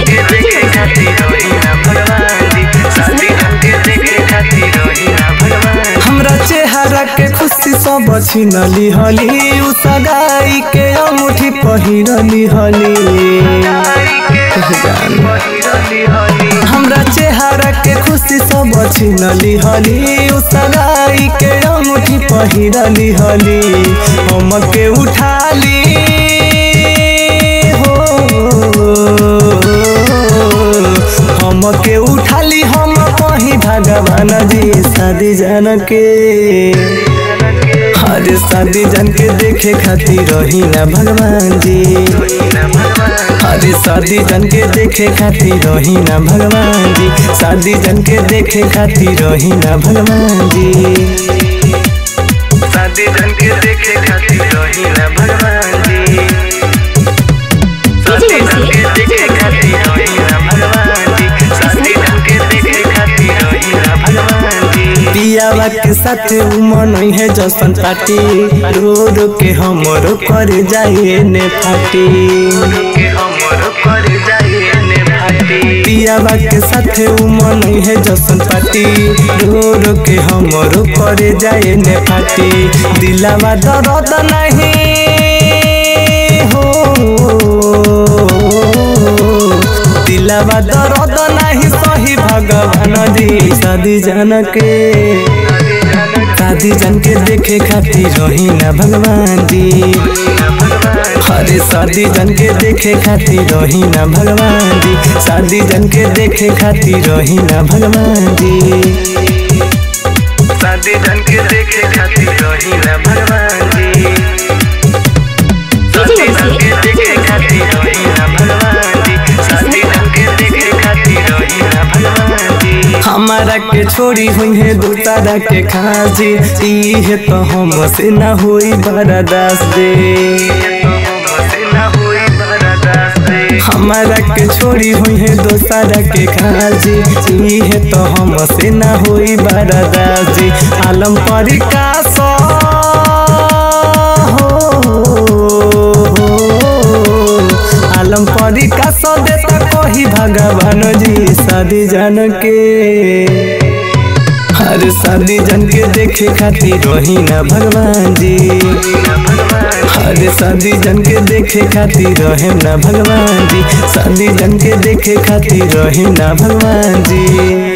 के देखे खातिर रही ना भगवान जी शादी के देखे खातिर रही ना भगवान हमरा चेहरा के खुशी सब छिनली हली उ सगाई के अंगूठी पहिरली हली हमरा चेहरा के खुशी सब छिनली हली उ सगाई के अंगूठी पहिरली हली हम के उठाली हो हम के उठाली हम कहीं भगवान जी शादी जान के हर शादी जान के देखे खातिर रही ना भगवान जी अरे शादी जन के देखे खातिर रही ना भगवान जी शादी जन के देखे खातिर रही ना भगवान जी शादी जन के देखे खातिर रही ना भगवान जी शादी जन के देखे खातिर रही ना भगवान जी शादी जन के देखे खातिर रही ना भगवान जी पियावा के साथ उमन है जसन पाटी रो रो के हमरो कर जाए ने फाटी के हमरो कर जाए ने फाटी पियावा के साथ उमन है जसन पाटी रो रो के हमरो कर जाए ने फाटी दिलावा दर्द नहीं हो दिलावा दर्द नहीं सही भगवान जी शादी जान के शादी जन के देखे खातिर रही ना भगवान जी अरे शादी जन के देखे खातिर रही ना भगवान जी शादी जन के देखे खातिर रही ना भगवान जी शादी जन के देखे खातिर रही ना भगवान जी शादी जन के देखे खातिर रही ना भगवान जी शादी जन के देखे खातिर रही ना भगवान जी हमारा के छोड़ी हुई है दूसरा के खाजी ई है तो हम से ना हुई बर्दाश्त दे हमारा के छोड़ी हुई है दोसरा के खाजी ई है तो हम से ना हुई बर्दाश्त जी आलम पर का सो आलम परी का सो देता कही भगवान जी शादी जान के हर शादी जन के देखे खातिर रही ना भगवान जी हर शादी जन के देखे खातिर रहे ना भगवान जी शादी जन के देखे खातिर रहे ना भगवान जी